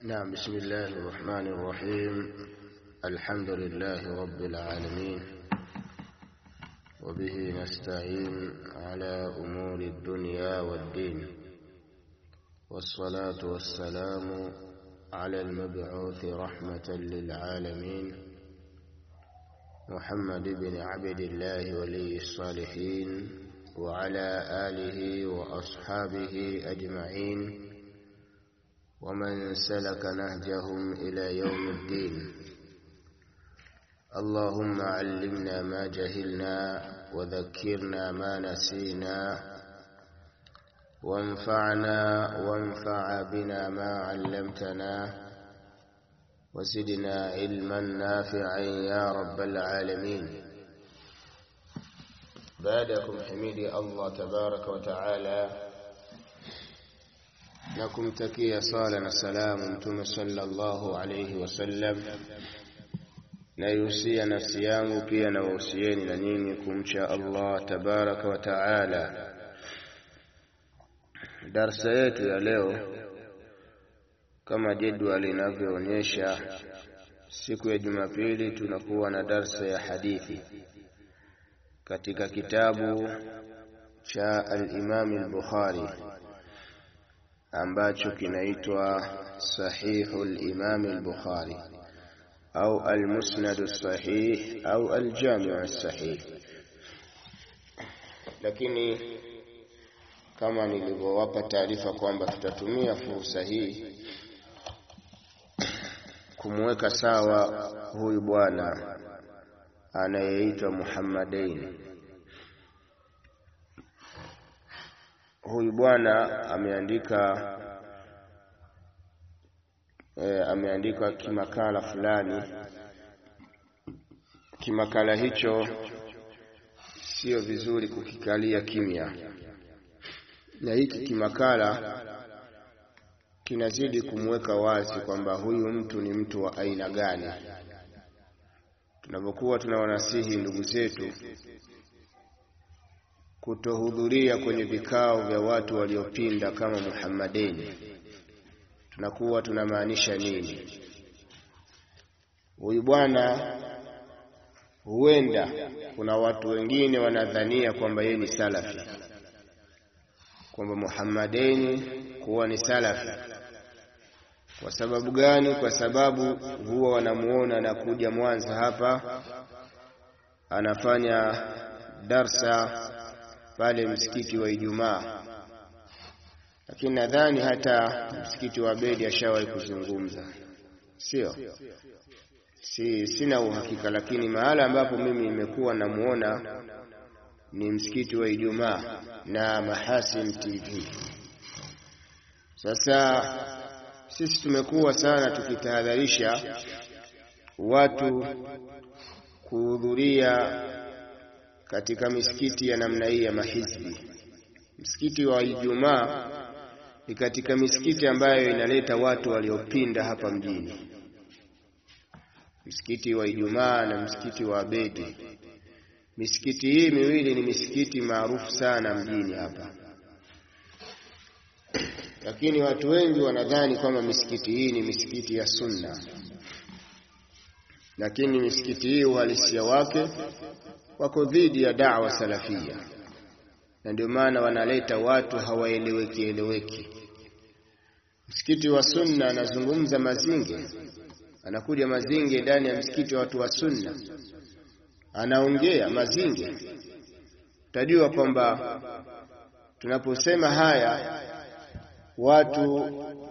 نعم بسم الله الرحمن الرحيم الحمد لله رب العالمين وبه نستعين على أمور الدنيا والدين والصلاة والسلام على المبعوث رحمة للعالمين محمد بن عبد الله ولي الصالحين وعلى آله وأصحابه أجمعين ومن سلك نهجهم إلى يوم الدين اللهم علمنا ما جهلنا وذكرنا ما نسينا وانفعنا وانفع بنا ما علمتنا وزدنا علما نافعا يا رب العالمين بعدكم حميدي الله تبارك وتعالى na kumtakia sala na salamu mtume sallallahu alayhi wasallam naihusia nafsi yangu pia na wahusieni na nyinyi kumcha Allah tabaraka wa taala darsa yetu ya leo kama jedwali linavyoonyesha siku ya Jumapili tunakuwa na darsa ya hadithi katika kitabu cha al-Imam al-Bukhari ambacho kinaitwa Sahihu al-Imam al-Bukhari au al-Musnad as-Sahih au al-Jami' as-Sahih. Lakini kama nilivyowapa taarifa kwamba tutatumia fursa hii kumweka sawa huyu bwana anayeitwa Muhammadain. Huyu bwana ameandika e, ameandika kimakala fulani. Kimakala hicho sio vizuri kukikalia kimya, na hiki kimakala kinazidi kumweka wazi kwamba huyu mtu ni mtu wa aina gani. Tunapokuwa tunawanasihi ndugu zetu kutohudhuria kwenye vikao vya watu waliopinda kama Muhammadeni, tunakuwa tunamaanisha nini? Huyu bwana, huenda kuna watu wengine wanadhania kwamba yeye ni salafi, kwamba Muhammadeni kuwa ni salafi. Kwa sababu gani? Kwa sababu huwa wanamuona anakuja Mwanza hapa anafanya darsa pale msikiti wa Ijumaa, lakini nadhani hata msikiti wa Bedi ashawahi kuzungumza, sio? Si, sina uhakika, lakini mahala ambapo mimi nimekuwa namuona ni msikiti wa Ijumaa na Mahasin TV. Sasa sisi tumekuwa sana tukitahadharisha watu kuhudhuria katika misikiti ya namna hii ya mahizbi. Msikiti wa Ijumaa ni katika misikiti ambayo inaleta watu waliopinda hapa mjini. Msikiti wa Ijumaa na msikiti wa Abedi, misikiti hii miwili ni misikiti maarufu sana mjini hapa, lakini watu wengi wanadhani kwamba misikiti hii ni misikiti ya Sunna, lakini misikiti hii uhalisia wake wako dhidi ya da'wa salafia, na ndio maana wanaleta watu hawaeleweki eleweki. Msikiti wa sunna anazungumza Mazinge, anakuja Mazinge ndani ya msikiti wa watu wa sunna, anaongea Mazinge. Utajua kwamba tunaposema haya watu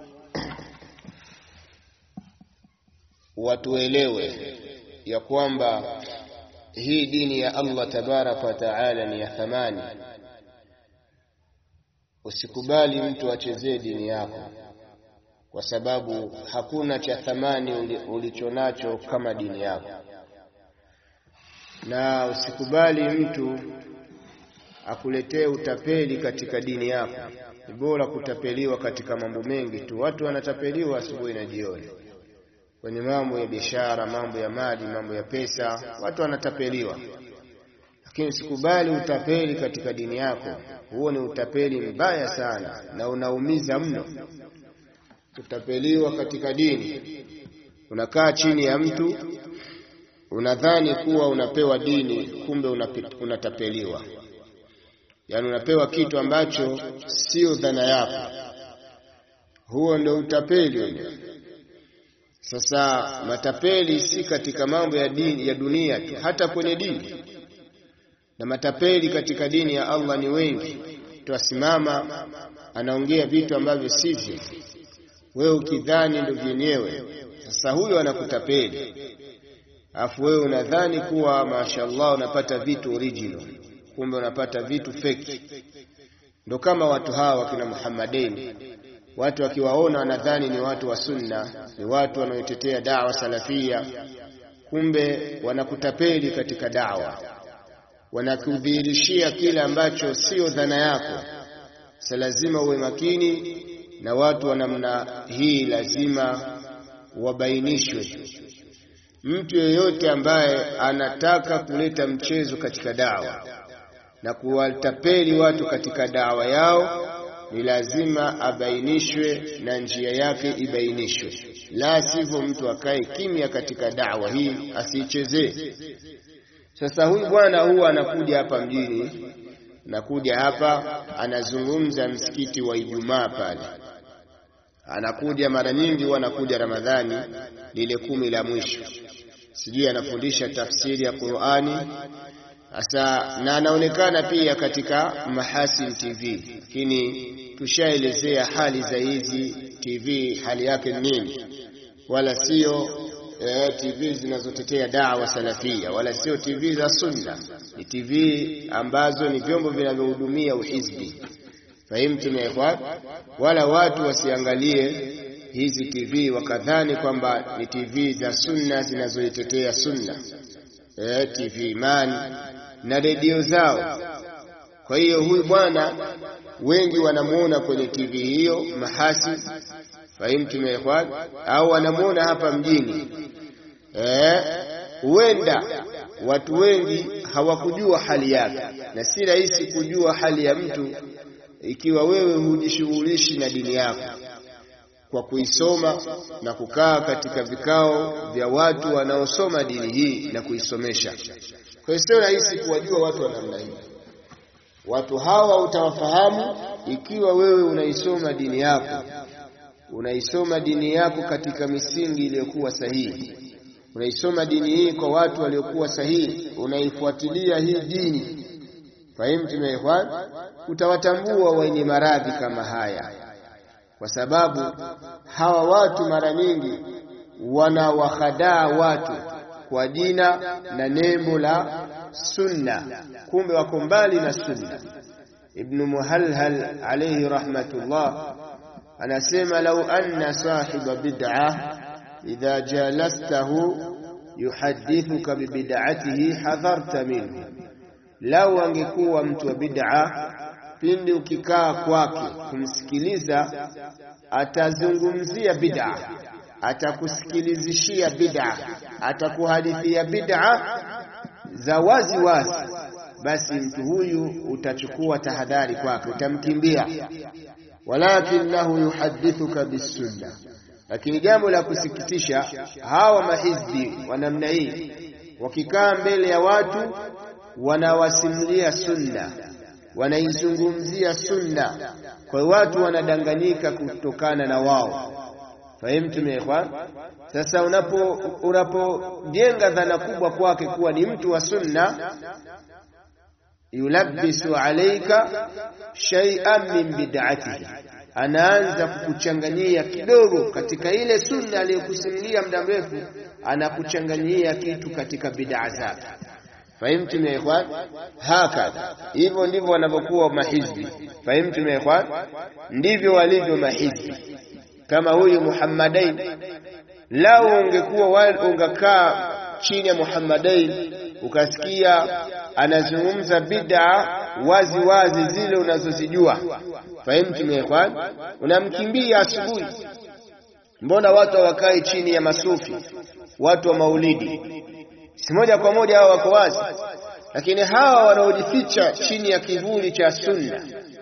watuelewe ya kwamba hii dini ya Allah tabaraka wa taala ni ya thamani. Usikubali mtu achezee dini yako, kwa sababu hakuna cha thamani ulichonacho kama dini yako, na usikubali mtu akuletee utapeli katika dini yako. Ni bora kutapeliwa katika mambo mengi tu. Watu wanatapeliwa asubuhi na jioni kwenye mambo ya biashara, mambo ya mali, mambo ya pesa, watu wanatapeliwa. Lakini usikubali utapeli katika dini yako. Huo ni utapeli mbaya sana na unaumiza mno. kutapeliwa katika dini. Unakaa chini ya mtu unadhani kuwa unapewa dini, kumbe unatapeliwa. Yaani unapewa kitu ambacho sio dhana yako. Huo ndio utapeli wenyewe. Sasa matapeli si katika mambo ya dini, ya dunia tu, hata kwenye dini. Na matapeli katika dini ya Allah ni wengi. Twasimama anaongea vitu ambavyo sivyo, wewe ukidhani ndio vyenyewe. Sasa huyo anakutapeli, alafu wewe unadhani kuwa mashaallah unapata vitu original, kumbe unapata vitu feki. Ndo kama watu hawa wakina Muhammadin, watu wakiwaona wanadhani ni watu wa sunna, ni watu wanaotetea dawa salafia, kumbe wanakutapeli katika dawa, wanakudhihirishia kile ambacho sio dhana yako. Sa lazima uwe makini na watu wa namna hii, lazima wabainishwe. Mtu yeyote ambaye anataka kuleta mchezo katika dawa na kuwatapeli watu katika dawa yao ni lazima abainishwe na njia yake ibainishwe, la sivyo mtu akae kimya katika dawa hii asiichezee. Sasa huyu bwana huwa anakuja hapa mjini, anakuja hapa anazungumza msikiti wa Ijumaa pale, anakuja mara nyingi, huwa anakuja Ramadhani lile kumi la mwisho, sijui anafundisha tafsiri ya Qur'ani Asa na anaonekana pia katika Mahasin TV, lakini tushaelezea hali za hizi TV, hali yake nini, wala sio eh, TV zinazotetea dawa salafia, wala sio TV za sunna. Ni TV ambazo ni vyombo vinavyohudumia uhizbi. Fahimtum ya ikhwan? Wala watu wasiangalie hizi TV wakadhani kwamba ni TV za sunna zinazoitetea sunna, eh, TV Imani na redio zao. Kwa hiyo huyu bwana wengi wanamuona kwenye TV hiyo Mahasi, fahimtum ya ikhwan, au wanamuona hapa mjini. Huenda eh, watu wengi hawakujua hali yake, na si rahisi kujua hali ya mtu ikiwa wewe hujishughulishi na dini yako kwa kuisoma na kukaa katika vikao vya watu wanaosoma dini hii na kuisomesha. Kwa hiyo sio rahisi kuwajua watu wa namna hii. Watu hawa utawafahamu ikiwa wewe unaisoma dini yako, unaisoma dini yako katika misingi iliyokuwa sahihi, unaisoma dini hii kwa watu waliokuwa sahihi, unaifuatilia hii dini. Fahimtum ya ikhwan? Utawatambua wenye maradhi kama haya, kwa sababu hawa watu mara nyingi wanawahadaa watu kwa jina na nembo la sunna, kumbe wako mbali na sunna. Ibnu Muhalhal alayhi rahmatullah anasema, lau anna sahiba bid'a idha jalastahu yuhadithuka bibid'atihi hadharta minhu, lau angekuwa mtu wa bid'a, pindi ukikaa kwake kumsikiliza atazungumzia bid'a atakusikilizishia bid'a, atakuhadithia bid'a za wazi wazi, basi mtu huyu utachukua tahadhari kwake, utamkimbia. Walakinahu yuhadithuka bisunna, lakini jambo la kusikitisha, hawa mahizbi wa namna hii wakikaa mbele ya watu wanawasimulia sunna, wanaizungumzia sunna, kwa hiyo watu wanadanganyika kutokana na wao. Fahimtum ya ikhwan? Sasa unapo unapojenga dhana kubwa kwake kuwa ni mtu wa sunna, yulabbisu alaika shay'an min bid'atihi, anaanza kukuchanganyia kidogo katika ile sunna aliyokusimulia muda mrefu, anakuchanganyia kitu katika bid'a zake. Fahimtum ya ikhwan? Hakadha, hivyo ndivyo wanavyokuwa mahizbi. Fahimtum ya ikhwan? Ndivyo walivyo mahizbi kama huyu Muhammadain, lau ungekuwa ungekaa chini ya Muhammadain ukasikia anazungumza bid'a wazi wazi zile unazozijua, fahimtum ya ikhwan, unamkimbia asubuhi. Mbona watu hawakai chini ya masufi, watu wa maulidi? Si moja kwa moja hao wako wazi, lakini hawa wanaojificha chini ya kivuli cha sunna,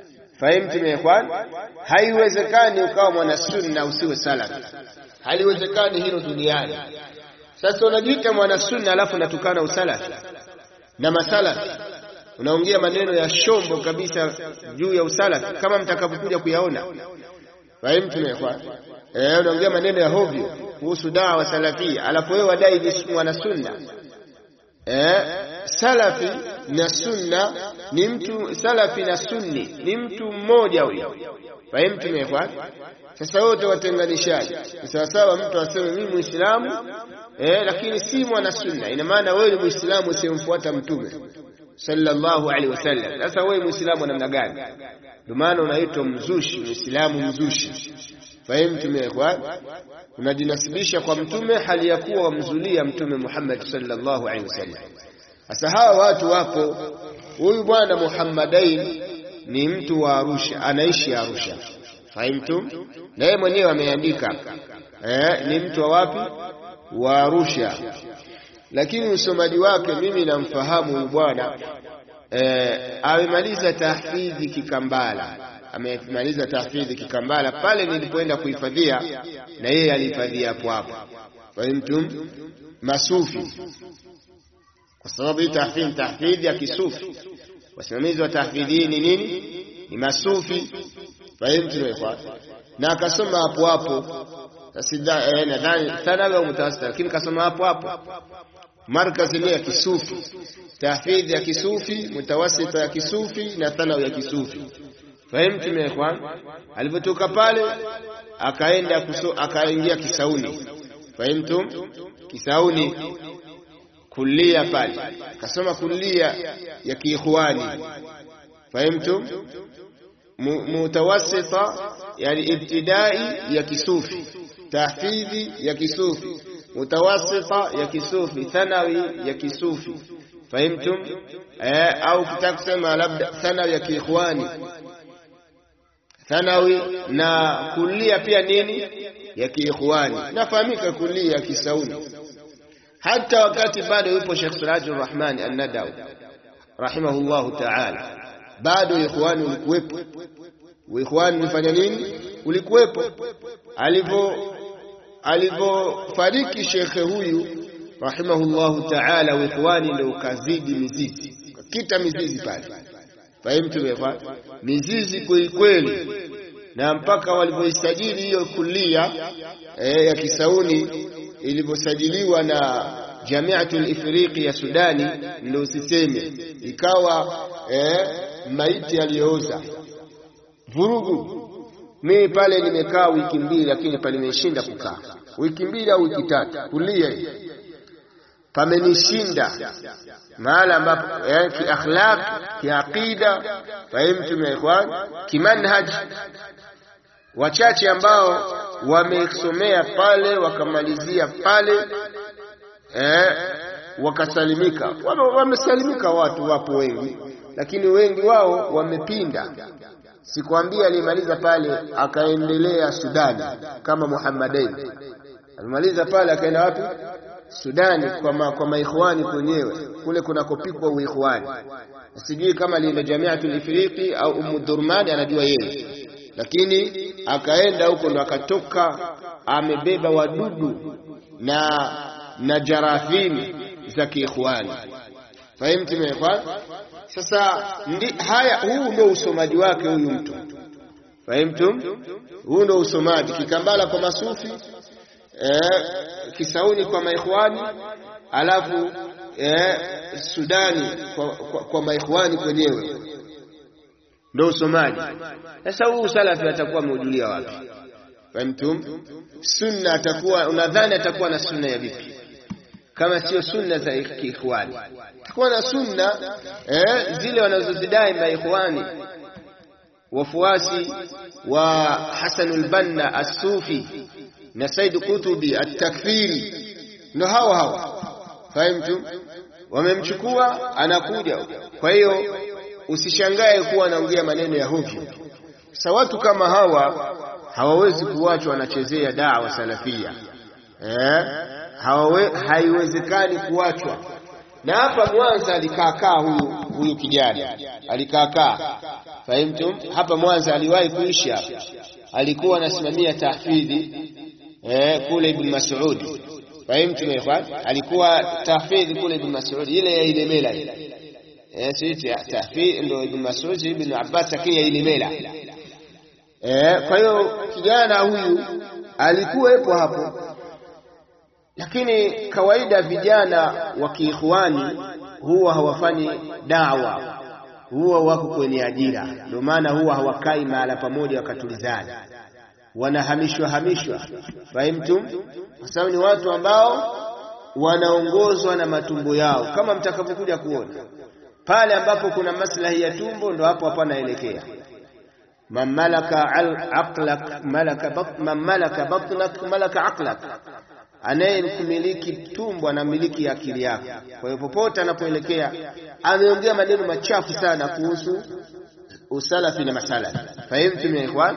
Fahimtum ya ikhwan? Haiwezekani ukawa mwana sunna usiwe salafi, haliwezekani hilo duniani. Sasa unajiita mwana sunna alafu unatukana usalafi na masalafi, unaongea maneno ya shombo kabisa juu ya usalafi kama mtakavyokuja kuyaona. Fahimtum ya ikhwan? Eh, unaongea maneno ya hovyo kuhusu dawa salafia, alafu wewe wadai ni mwana sunna. Eh, salafi na sunna ni mtu, salafi na sunni ni mtu mmoja huyo. Fahimtum ya ikhwan? Sasa wote watenganishaji ni sawasawa, mtu aseme mimi Muislamu eh, lakini si mwana sunna. Ina maana wewe ni Muislamu usiyemfuata Mtume sallallahu alaihi wasallam. Sasa wewe Muislamu namna gani? Ndio maana unaitwa mzushi, Muislamu mzushi. Fahimtum ya ikhwan? Unajinasibisha kwa mtume hali ya kuwa wamzulia Mtume Muhammad sallallahu alaihi wasallam. Sasa hawa watu wapo. Huyu bwana Muhammadain ni mtu wa Arusha, anaishi Arusha. Fahimtum? Na yeye mwenyewe ameandika eh, ni mtu wa wapi? Wa Arusha. Lakini usomaji wake mimi namfahamu huyu bwana eh, amemaliza tahfidhi Kikambala, amemaliza tahfidhi Kikambala pale nilipoenda kuhifadhia, na yeye alihifadhia hapo hapo. Fahimtum? Masufi, kwa sababu hii tahfidhi tahfidhi ya kisufi. Wasimamizi wa tahfidhi hii ni nini? Ni masufi. Fahimtum? Na akasoma hapo hapo nadhani thanawi au mutawasita, lakini kasoma hapo hapo markazi ile ya kisufi, tahfidhi ya kisufi, mutawasita ya kisufi na thanawi ya kisufi. Fahimtum ya ikhwan? Alipotoka pale akaenda akaingia Kisauni. Fahimtum? Kisauni kulia pale akasoma kulia ya kiikhwani. Fahimtum? Mutawassita yani ibtidai ya kisufi tahfidhi ya kisufi, mutawassita ya kisufi, thanawi ya kisufi. Fahimtum? Eh, au kitaka kusema labda thanawi ya kiikhwani, thanawi na kulia pia nini ya kiikhwani. Nafahamika kulia ya Kisauni, hata wakati bado yupo Sheikh Sirajur Rahman An-Nadawi rahimahullahu ta'ala, bado ikhwani ulikuwepo. Ikhwani ulifanya nini? Ulikuwepo alipo alivyofariki shekhe huyu rahimahullahu taala, uikhwani ndio ukazidi mizizi, ukakita mizizi pale. Fahimtu mizizi kweli kweli, na mpaka walivyoisajili hiyo kulia e, ya Kisauni ilivyosajiliwa na Jamiatul Ifriqi ya Sudani, ndio usiseme ikawa e, maiti aliyooza vurugu mimi pale nimekaa wiki mbili, lakini palimeshinda kukaa wiki mbili au wiki tatu kulia hivi, pamenishinda mahala ambapo yani kiakhlaq, kiaqida, fahimtum ya ikhwan, kimanhaj. Wachache ambao wamesomea pale wakamalizia pale eh, wakasalimika. Wamesalimika watu, wapo wengi, lakini wengi wao wamepinda Sikwambia alimaliza pale akaendelea Sudani kama Muhammadain. Alimaliza pale akaenda wapi? Sudani kwa ma, kwa maikhwani kwenyewe kule kunakopikwa uikhwani. Sijui kama alienda Jamiatul Ifriqi au Ummu Durmani, anajua yeye, lakini akaenda huko ndo akatoka amebeba wadudu na na jarathimi za kiikhwani. Fahimti ikhwan? Sasa ndi, haya huu ndio usomaji wake huyu mtu fahimtum? Huu ndio usomaji Kikambala kwa masufi eh, Kisauni kwa maikhwani, alafu eh, Sudani kwa, kwa, kwa maikhwani kwenyewe ndio usomaji. Sasa huu salafi atakuwa ameujulia wapi? Fahimtum? Sunna atakuwa unadhani atakuwa na sunna ya vipi kama sio sunna za kiikhwani? Takuwa na sunna eh, zile wanazozidai maikhwani, wafuasi wa Hasanul Banna As-Sufi na Said Kutubi At-Takfiri, ndo hawa hawa. Fahimtu? Wamemchukua anakuja. Kwa hiyo usishangae kuwa anaongea maneno ya hovyo. Sasa watu kama hawa hawawezi kuachwa wanachezea dawa salafia eh? Hawawe, haiwezekani kuachwa. Na hapa Mwanza alikaakaa huyu huyu kijana alikaakaa fahimtum hapa Mwanza aliwahi kuishi hapa alikuwa anasimamia tahfidhi eh, kule Ibn Mas'ud fahimtum ikhwan alikuwa tahfidhi kule Ibn Mas'ud ile ya Ilemela ile eh si tahfidhi ndio Ibn Mas'ud Ibn Abbas lakini ya Ilemela eh kwa hiyo kijana huyu alikuwepo hapo lakini kawaida vijana wa kiikhwani huwa hawafanyi dawa huwa wako kwenye ajira ndio maana huwa hawakai mahala pamoja wakatulizana wanahamishwa hamishwa fahimtum kwa sababu ni watu ambao wanaongozwa na matumbo yao kama mtakavyokuja kuona pale ambapo kuna maslahi ya tumbo ndo hapo hapo anaelekea man malaka aqlak malaka bat, man malaka batnak malaka aqlak anayekumiliki tumbo anamiliki akili yako kwa hiyo popote anapoelekea ameongea maneno machafu sana kuhusu usalafi na masalafi fahimtum ya ikhwan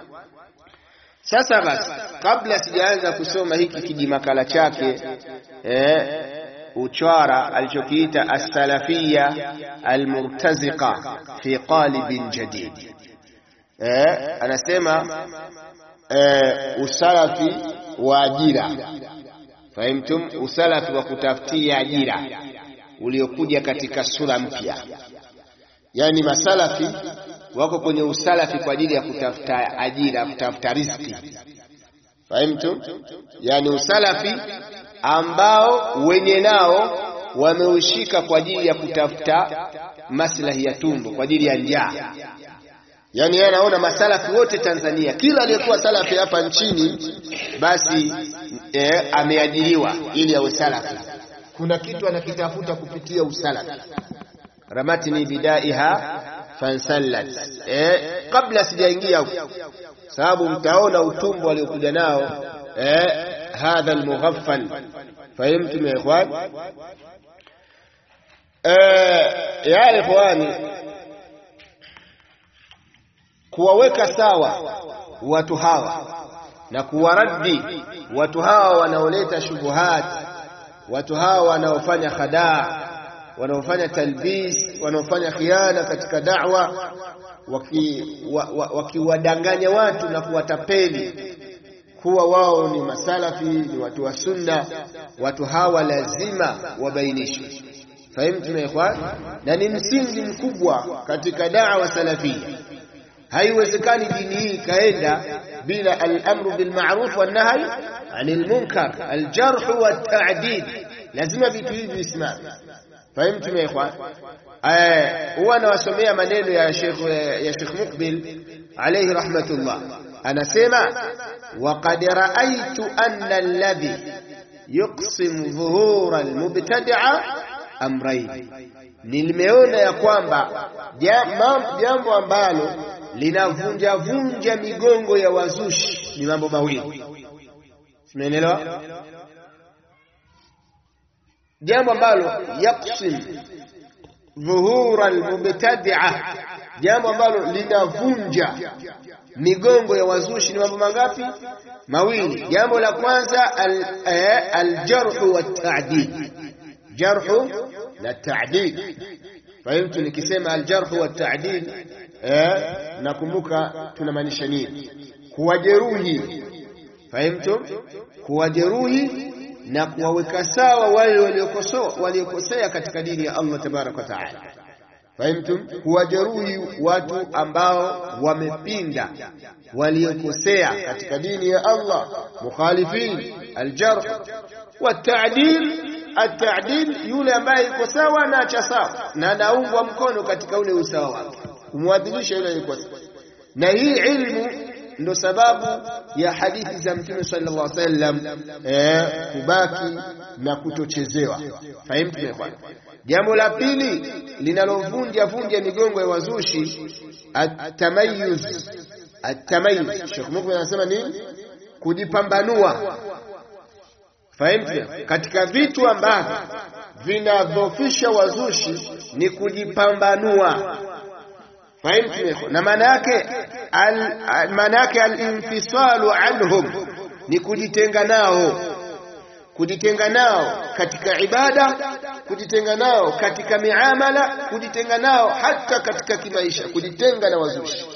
sasa basi kabla sijaanza kusoma hiki kijimakala chake eh, uchwara alichokiita as-salafiyya al-murtaziqa fi qalibin jadid eh, anasema eh, usalafi wa ajira fahimtum usalafi wa kutafutia ajira uliokuja katika sura mpya yani masalafi wako kwenye usalafi kwa ajili ya kutafuta ajira kutafuta riziki fahimtum yani usalafi ambao wenye nao wameushika kwa ajili ya kutafuta maslahi ya tumbo kwa ajili ya njaa yani yeye anaona masalafi wote Tanzania kila aliyekuwa salafi hapa nchini basi eh, ameajiriwa ili awe salafi kuna kitu anakitafuta kupitia usalafi ramatni bidaiha fansallat eh, kabla sijaingia huko sababu mtaona utumbo aliokuja nao eh, hadha almughaffal fahimtum ya ikhwan eh, ya ikhwani kuwaweka sawa watu hawa na kuwaradi watu hawa wanaoleta shubuhat watu hawa wanaofanya khadaa wanaofanya talbis wanaofanya khiana katika da'wa wakiwadanganya waki watu na kuwatapeli kuwa wao ni masalafi ni watu wa sunna watu hawa lazima wabainishwe fahimtum ya ikhwan na ni msingi mkubwa katika da'wa salafia haiwezekani dini hii ikaenda bila al-amru bil ma'ruf wan nahy anil munkar al-jarh wa at-ta'dil lazima vitu hivi visimame fahimtum ya ikhwan huwa anawasomea maneno ya Sheikh ya Sheikh Mukbil alayhi rahmatullah anasema waqad ra'aytu anna alladhi yuqsim dhuhura almubtadi'a amrayn nimeona ya kwamba jambo ambalo linavunja vunja migongo ya wazushi ni mambo mawili umeelewa jambo ambalo yaksim dhuhura almubtadi'a jambo ambalo linavunja migongo ya wazushi ni mambo mangapi mawili jambo la kwanza aljarhu wat-ta'dil jarhu na ta'dil fahimtu nikisema aljarhu wat-ta'dil eh nakumbuka tunamaanisha nini kuwajeruhi fahimtu kuwajeruhi na kuwaweka sawa wale waliokosoa waliokosea katika dini ya Allah tabarak wa taala fahimtum kuwajeruhi watu ambao wamepinda waliokosea katika dini ya Allah mukhalifin aljarh والتعديل التعديل yule ambaye yuko sawa na acha sawa na anaungwa mkono katika ule usawa wake kumwadhilisha yule aliyekuwa na hii ilmu ndo sababu ya hadithi za mtume sallallahu alaihi wasallam eh, kubaki na kutochezewa fahimu jambo la pili linalovunja vunja migongo ya wazushi atamayuz atamayuz Sheikh Mukmin anasema nini kujipambanua fahimu katika vitu ambavyo vinadhofisha wazushi ni kujipambanua fahimu na maana yake maana yake al-infisalu anhum ni kujitenga nao kujitenga nao katika ibada kujitenga nao katika miamala, kujitenga nao hata katika kimaisha, kujitenga na wazushi.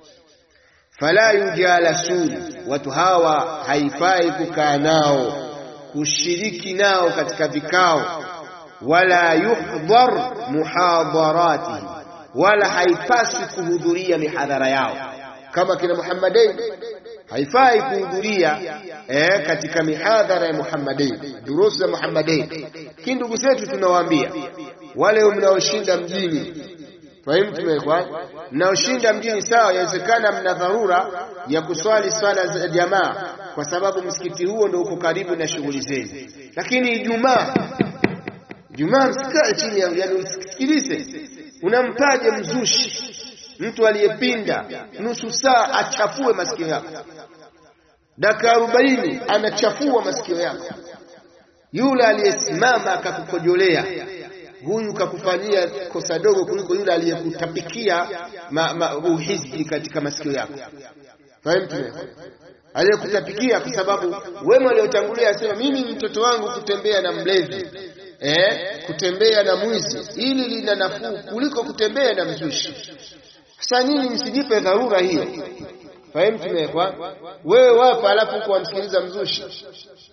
Fala yujalasun, watu hawa haifai kukaa nao, kushiriki nao katika vikao, wala yuhdhar muhadharatihi, wala haipaswi kuhudhuria mihadhara yao kama kina Muhammadain haifai kuhudhuria eh, katika mihadhara ya Muhammadain, durusu za Muhammadain. Lakini ndugu zetu tunawaambia wale mnaoshinda mjini, fahimu tumekwa, mnaoshinda mjini, sawa, yawezekana mna dharura ya kuswali swala za jamaa, kwa sababu msikiti huo ndio uko karibu na shughuli zenu, lakini Ijumaa Ijumaa msikae chini, yaani usikilize, unampaje mzushi mtu aliyepinda nusu saa achafue masikio yako, dakika arobaini anachafua masikio yako. Yule aliyesimama akakukojolea, huyu kakufanyia kosa dogo kuliko yule aliyekutapikia uhizbi katika masikio yako. Fahimu? Aliyekutapikia kwa sababu wema aliotangulia asema, mimi ni mtoto wangu kutembea na mlevi eh, kutembea na mwizi, ili lina nafuu kuliko kutembea na mzushi. Sasa nyinyi msijipe dharura hiyo. Fahimu tumewekwa. Wewe wapo, alafu uko wamsikiliza mzushi.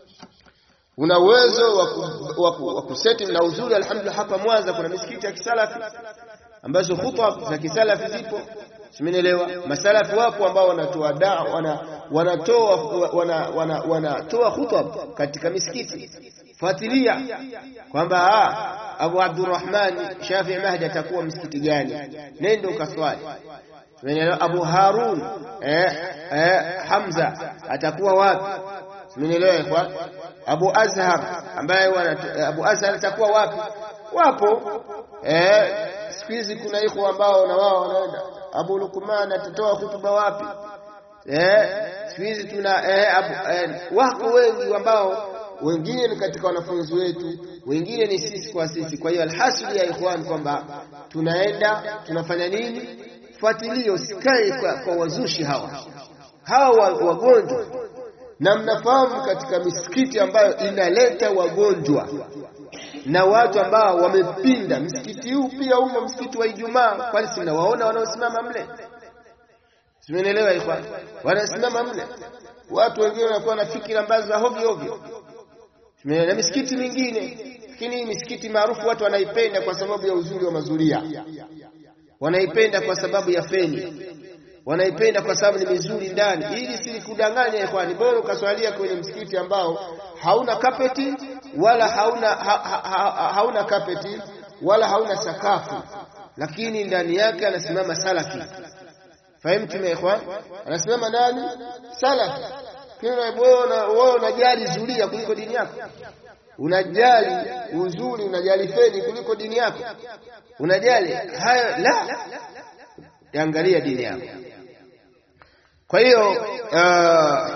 Una uwezo wa kuseti na uzuri. Alhamdulillah, hapa Mwanza kuna misikiti ya kisalafi ambazo hutuba za kisalafi zipo, simenielewa. Masalafi wapo ambao wanatoa daa, wana wanatoa wana, wana, wanatoa hutuba katika misikiti. Fuatilia kwamba Abu Abdurrahman Shafi Mahdi atakuwa msikiti gani, nenda ukaswali. Abu Harun eh, eh, Hamza atakuwa wapi? Simenielewa kwa Abu Azhar ambaye Abu Azhar atakuwa wapi? Wapo eh, siku hizi kuna ikhwa ambao na wao wanaenda. Abu Lukman atatoa hutuba wapi? Eh, siku hizi tuna eh, abu, eh, wako wengi ambao wengine ni katika wanafunzi wetu, wengine ni sisi kwa sisi. Kwa hiyo alhasili ya ikhwan kwamba tunaenda tunafanya nini? Fuatilia, usikae kwa, kwa wazushi hawa hawa wagonjwa, na mnafahamu katika misikiti ambayo inaleta wagonjwa na watu ambao wamepinda. Msikiti huu pia umo msikiti wa Ijumaa, kwani si mnawaona wanaosimama mle? Simenielewa ikhwan, wanasimama mle watu wengine wanakuwa na fikira ambazo za hovyo hovyo na misikiti mingine, lakini hii misikiti maarufu watu wanaipenda kwa sababu ya uzuri wa mazulia, wanaipenda kwa sababu ya feni, wanaipenda kwa sababu ni mizuri ndani. Ili si kudanganya ikhwani, bora ukaswalia kwenye msikiti ambao hauna kapeti wala hauna ha, ha, ha, hauna kapeti wala hauna sakafu, lakini ndani yake anasimama salafi. Fahimu ikhwan, anasimama nani? Salafi. Wewe unajali zulia kuliko dini yako, unajali uzuri, unajali feni kuliko dini yako, unajali hayo la, angalia dini yako. Kwa hiyo uh,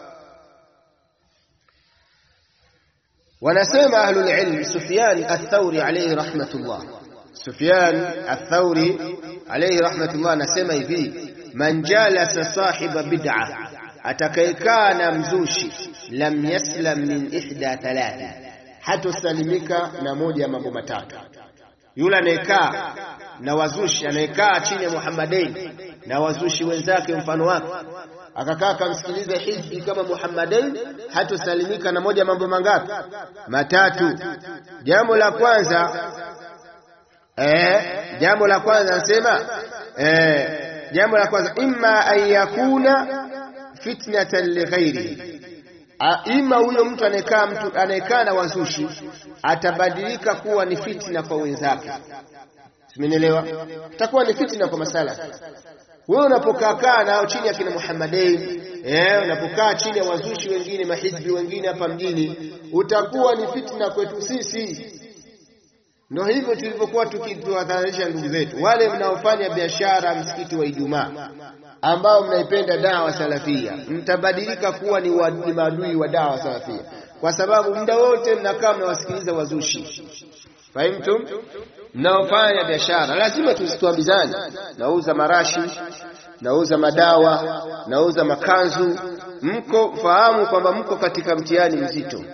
wanasema ahlul ilm, Sufyan ath-Thawri alayhi rahmatullah, Sufyan ath-Thawri alayhi rahmatullah anasema hivi, man jalasa sahiba bid'ah atakayekaa na mzushi lam yaslam min ihda thalathi, hatosalimika na moja ya mambo matatu. Yule anayekaa na wazushi, anayekaa chini ya Muhammadain na wazushi wenzake mfano wake, akakaa akamsikiliza hizbi kama Muhammadain, hatosalimika na moja ya mambo mangapi? Matatu. Jambo la kwanza eh, jambo la kwanza anasema eh, jambo la kwanza imma an yakuna fitnatan lighairihi, ima huyo mtu anayekaa mtu anayekaa na wazushi atabadilika kuwa ni fitna kwa wenzake. Simenielewa? Itakuwa ni fitna kwa masala. Wewe unapokaa nao chini ya kina Muhammadain, eh, unapokaa chini ya wazushi wengine, mahizbi wengine hapa mjini, utakuwa ni fitna kwetu sisi. Ndio hivyo tulivyokuwa tukiwatahadharisha ndugu zetu wale mnaofanya biashara msikiti wa Ijumaa ambao mnaipenda dawa salafia, mtabadilika kuwa ni, wa, ni maadui wa dawa salafia, kwa sababu muda wote mnakaa mnawasikiliza wazushi. Fahimtum? Mnaofanya biashara lazima tuambizane, nauza marashi, nauza madawa, nauza makanzu, mko fahamu kwamba mko katika mtihani mzito.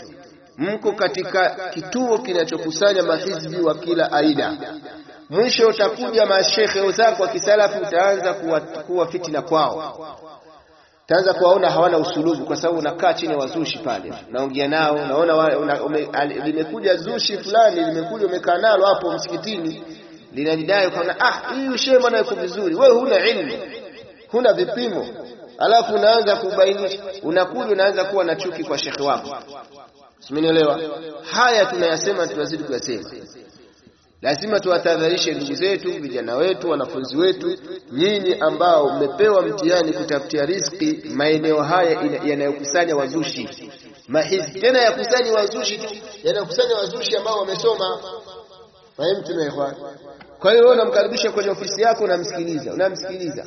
mko katika kituo kinachokusanya mahizbi wa kila aina. Mwisho utakuja mashekhe wenzako wa kisalafu, utaanza kuwa, kuwa fitina kwao, utaanza kuwaona hawana usulubu, kwa sababu unakaa chini ya wazushi pale, naongea nao, naona una, ume, al, limekuja zushi fulani, limekuja umekaa nalo hapo msikitini, linajidai ukaona, ah, hii ushehe bwana yuko vizuri. Wewe huna ilmu, huna vipimo, alafu unaanza kubainisha, unakuja unaanza kuwa na chuki kwa shekhe wako. Simenielewa? Haya tunayasema, tunazidi kuyasema. Lazima tuwatahadharishe ndugu zetu, vijana wetu, wanafunzi wetu, nyinyi ambao mmepewa mtihani kutafutia riziki maeneo haya yanayokusanya wazushi mahizbi, tena yakusanya wazushi tu, yanayokusanya wazushi ambao wamesoma. Fahimu tumeelewa? Kwa hiyo wewe unamkaribisha kwenye ofisi yako, unamsikiliza, unamsikiliza.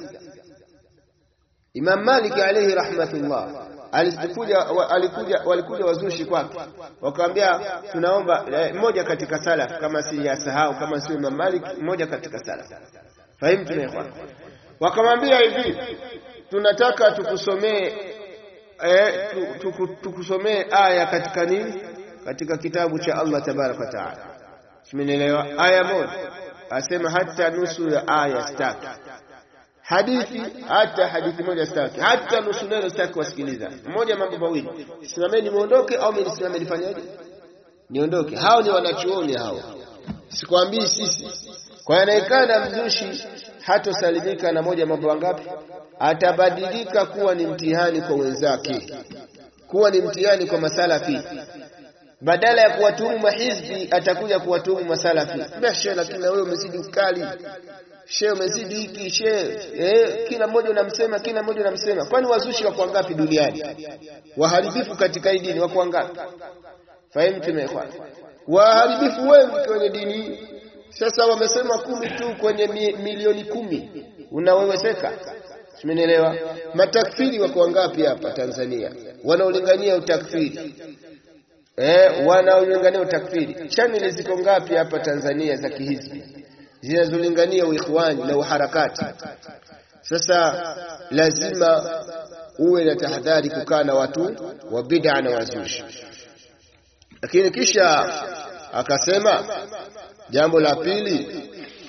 Imam Malik alayhi rahmatullah alikuja alikuja walikuja wazushi kwake, wakamwambia tunaomba mmoja katika salaf, kama si yasahau, kama sio Imam Malik, mmoja katika salaf. Fahimu tunaelewa? Wakamwambia hivi, tunataka tukusomee eh, tukusomee aya katika nini, katika kitabu cha Allah tabaraka wa taala. Simenielewa? Aya moja asema hata nusu ya aya staki hadithi hata hadithi moja staki, hata nusu neno staki wasikiliza. Mmoja mambo mawili, simameni muondoke, au mimi nisimame nifanyaje? Niondoke. Hao ni wanachuoni hao, sikwambii sisi. Kwa anayekaa mzushi hatosalimika na moja mambo wangapi? Atabadilika kuwa ni mtihani kwa wenzake, kuwa ni mtihani kwa masalafi badala ya kuwatuhumu mahizbi atakuja kuwatuhumu masalafi. Beshe, lakini wewe umezidi ukali she umezidi hiki she eh, kila mmoja unamsema, kila mmoja unamsema. Kwani wazushi wako wangapi duniani? Waharibifu katika hii dini wako wangapi? Fahimu tumekwa waharibifu wengi kwenye dini hii. Sasa wamesema kumi tu kwenye mi, milioni kumi, unaweweseka. Simenielewa? Matakfiri wako wangapi hapa Tanzania wanaolingania utakfiri? Eh, wanaolingania utakfiri. Chaneli ziko ngapi hapa Tanzania za kihizbi zinazolingania uikhwani na uharakati. Sasa lazima uwe na tahadhari kukaa na watu wa bid'a na wazushi. Lakini kisha akasema jambo la pili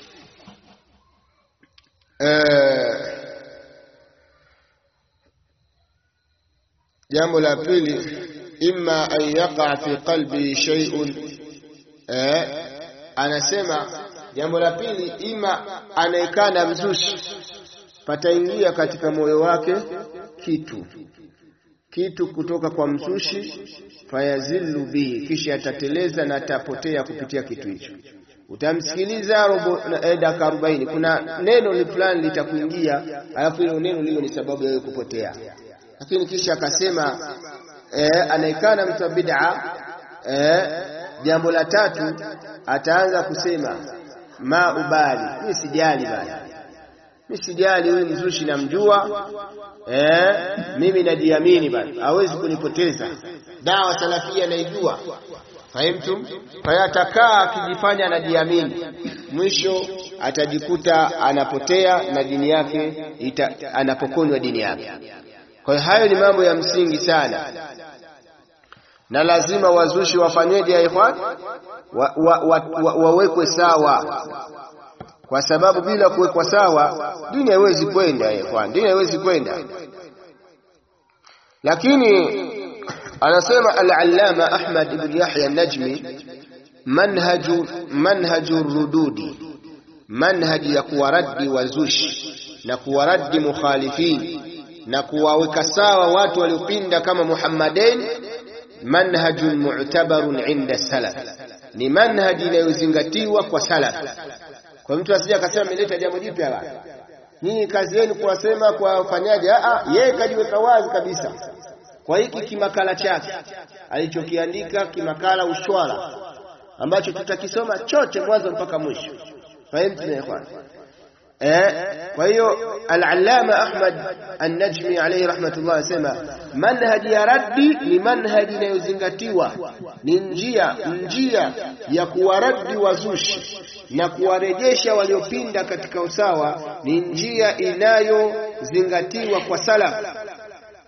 eh, jambo la pili imma an yaqa fi qalbi shay'un eh, anasema Jambo la pili, ima anayekaa na mzushi pataingia katika moyo wake kitu kitu kutoka kwa mzushi, fayazillu bihi, kisha atateleza na atapotea kupitia kitu hicho. Utamsikiliza robo eh, dakika arobaini, kuna neno fulani litakuingia, alafu hilo neno liwe ni sababu ya wewe kupotea. Lakini kisha akasema eh, anayekaa na mtu wa bid'a eh, jambo la tatu ataanza kusema ma ubali, mimi sijali bana, mimi sijali, huyu mzushi namjua, eh, mimi najiamini bana, hawezi kunipoteza. Dawa salafia naijua, fahimtum. Kwa hiyo atakaa akijifanya anajiamini, mwisho atajikuta anapotea na dini yake ita, anapokonywa dini yake. Kwa hiyo hayo ni mambo ya msingi sana na lazima wazushi wafanyeje ya ikhwan wa, wa, wa, wa, wawekwe sawa, kwa sababu bila kuwekwa sawa dini haiwezi kwenda ikhwan, dini haiwezi kwenda. Lakini anasema al-Allama Ahmad ibn Yahya an-Najmi, manhaju manhaju rududi, manhaji ya kuwaradi wazushi na kuwaradi mukhalifin na kuwaweka sawa watu waliopinda kama Muhammadain manhajun mu'tabarun inda salaf, ni manhaji inayozingatiwa kwa salaf. Kwa mtu asije akasema ameleta jambo jipya la nyinyi, kazi yenu kuwasema kwa wafanyaji. A, yeye kajiweka wazi kabisa kwa hiki kimakala chake alichokiandika, kimakala ushwara, ambacho tutakisoma chote mwanzo mpaka mwisho. Fahimu tunaekwana Eh, kwa hiyo al-Allama Ahmad an-Najmi alayhi rahmatullah asema manhaji ya raddi ni manhaji inayozingatiwa, ni njia njia ya kuwaradi wazushi na kuwarejesha waliopinda katika usawa, ni njia inayozingatiwa kwa salaf.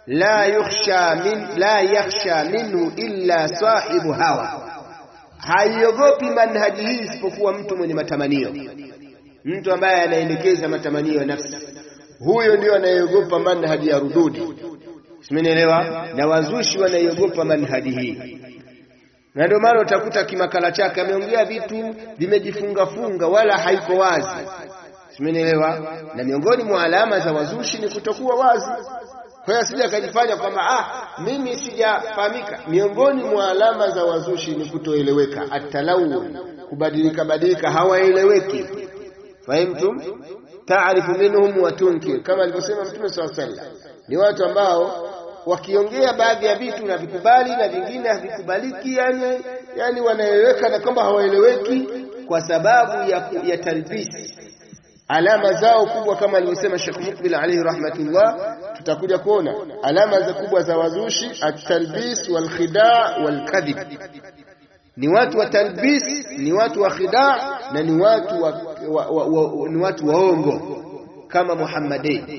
la yukhsha min la yakhsha minhu illa sahibu hawa, haiogopi manhaji hii isipokuwa mtu mwenye matamanio, mtu ambaye anaendekeza matamanio ya nafsi, huyo ndio anayeogopa manhaji ya rududi. Simenielewa? Na wazushi wanaiogopa manhaji hii, na ndio maana utakuta kimakala chake ameongea vitu vimejifungafunga, wala haiko wazi. Simenielewa? Na miongoni mwa alama za wazushi ni kutokuwa wazi. Kwa hiyo asije akajifanya kwamba ah, mimi sijafahamika. Miongoni mwa alama za wazushi ni kutoeleweka, atalawun, kubadilika badilika, hawaeleweki. Fahimtum? taarifu minhum wa tunkir, kama alivyosema Mtume swalla sallam, ni watu ambao wakiongea baadhi ya vitu na vikubali na vingine havikubaliki, yani, yani wanaeleweka na kwamba hawaeleweki kwa sababu ya, ya talbisi alama zao kubwa kama alivyosema Sheikh Mukbil alayhi rahmatullah, tutakuja kuona alama za kubwa za wazushi at-talbis wal khidaa wal kadhib. Ni watu wa talbis, ni watu wa khidaa na ni watu wa, wa, wa, wa, ni watu waongo kama Muhammadin.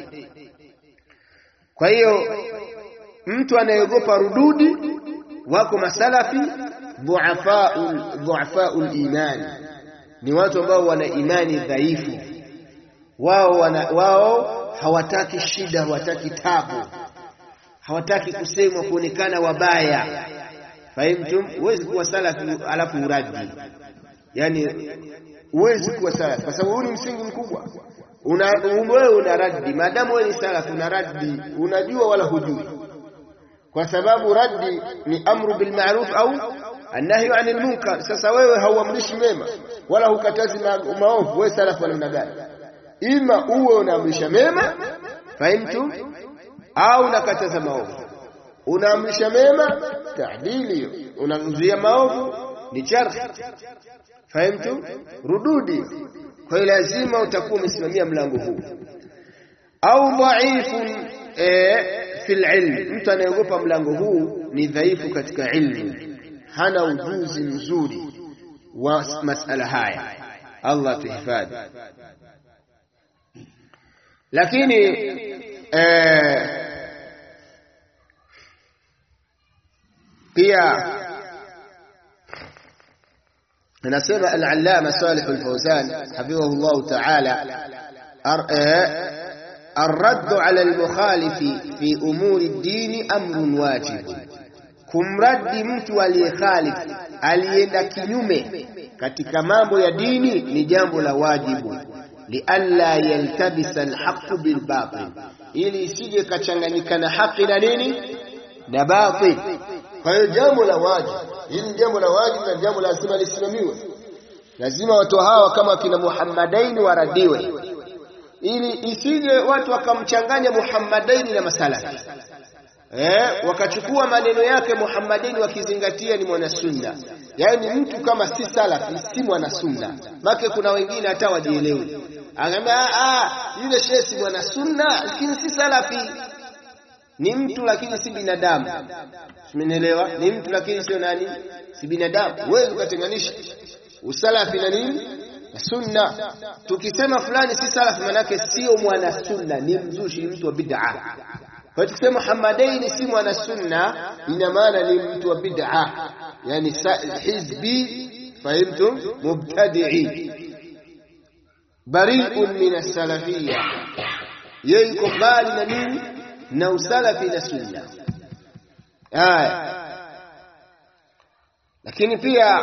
Kwa hiyo mtu anayeogopa rududi, wako masalafi dhuafaul dhuafaul iman, ni watu ambao wana imani dhaifu wao wana, wao hawataki shida, hawataki tabu, hawataki kusemwa, kuonekana wabaya. Fahimtum? Huwezi kuwa salafi alafu uradi, yani huwezi kuwa salafi kwa sababu huu ni msingi mkubwa. Una wewe una raddi, maadamu wewe ni salafi una raddi, unajua wala hujui, kwa sababu raddi ni amru bil ma'ruf au annahyu anil munkar. Sasa wewe hauamrishi mema wala hukatazi maovu, wewe salafi wa namna gani? Ima uwe unaamrisha mema, fahimtu, au unakataza maovu. Unaamrisha mema, taadili hiyo, unazuia maovu ni charhi, fahimtu, rududi. Kwa hiyo lazima utakuwa umesimamia mlango huu. Au dhaifun e, fil ilm, mtu anayeogopa mlango huu ni dhaifu katika ilmu, hana ujuzi mzuri wa masala haya. Allah tuhifadhi lakini eh, pia anasema al-allama Salih al-Fawzan hafidhahu Allah ta'ala الرد على المخالف في أمور الدين أمر واجب kumradi mtu aliyekhalifu alienda kinyume katika mambo ya dini ni jambo la wajibu lialla yaltabisa alhaqu bilbatil, ili isije kachanganyikana haki na nini na batil. Kwa hiyo jambo la wajibu hili, jambo la wajibu na jambo lazima lisimamiwe. Lazima watu hawa kama kina Muhammadaini waradiwe, ili isije watu wakamchanganya Muhammadaini na masalafi eh, wakachukua maneno yake Muhammadaini wakizingatia ni mwanasunna yaani mtu kama si salafi si mwana sunna. Make kuna wengine hata wajielewi, angaambia ah, yule shehe si mwana sunna, lakini si salafi. Ni mtu lakini si binadamu. Simenielewa? Ni mtu lakini sio nani, si binadamu. Huwezi ukatenganisha usalafi na nini na sunna. Tukisema fulani si salafi, manake sio mwana sunna, ni mzushi, ni mtu wa bid'a. Kwa hiyo tukisema Muhammadaini si mwana sunna, ina maana ni mtu wa bid'a yani hizbi fahimtum, mubtadi'i bari'un min as-salafiyya, yeye yuko mbali na nini na usalafi na sunna. Haya, lakini pia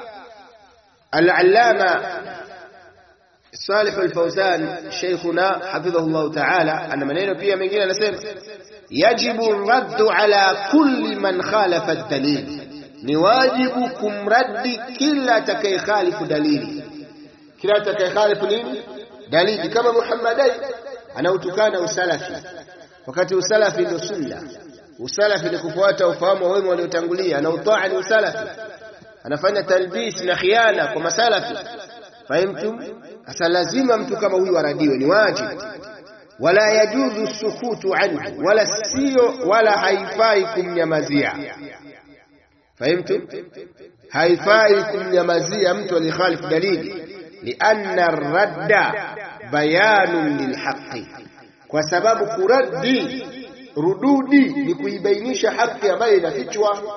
al-allama Salih al-Fawzan sheikhuna hafidhahu Allah ta'ala, ana maneno pia mengine anasema, yajibu raddu ala kulli man khalafa ad-dalil ni wajibu kumraddi kila atakayekhalifu dalili, kila atakayekhalifu nini dalili. Kama Muhammadai anautukana usalafi, wakati usalafi ndio sunna. Usalafi ni kufuata ufahamu wa wema waliotangulia, na utaa ni usalafi. Anafanya talbis na khiana kwa masalafi, fahimtum? Sasa lazima mtu kama huyu aradiwe, ni wajibu. Wala yajuzu sukutu anhu, wala sio wala haifai kumnyamazia Fahimtu, haifai kumnyamazia mtu aliyekhalifu dalili, lianna radda bayanun lilhaqi, kwa sababu kuraddi rududi ni kuibainisha haki ambayo inafichwa.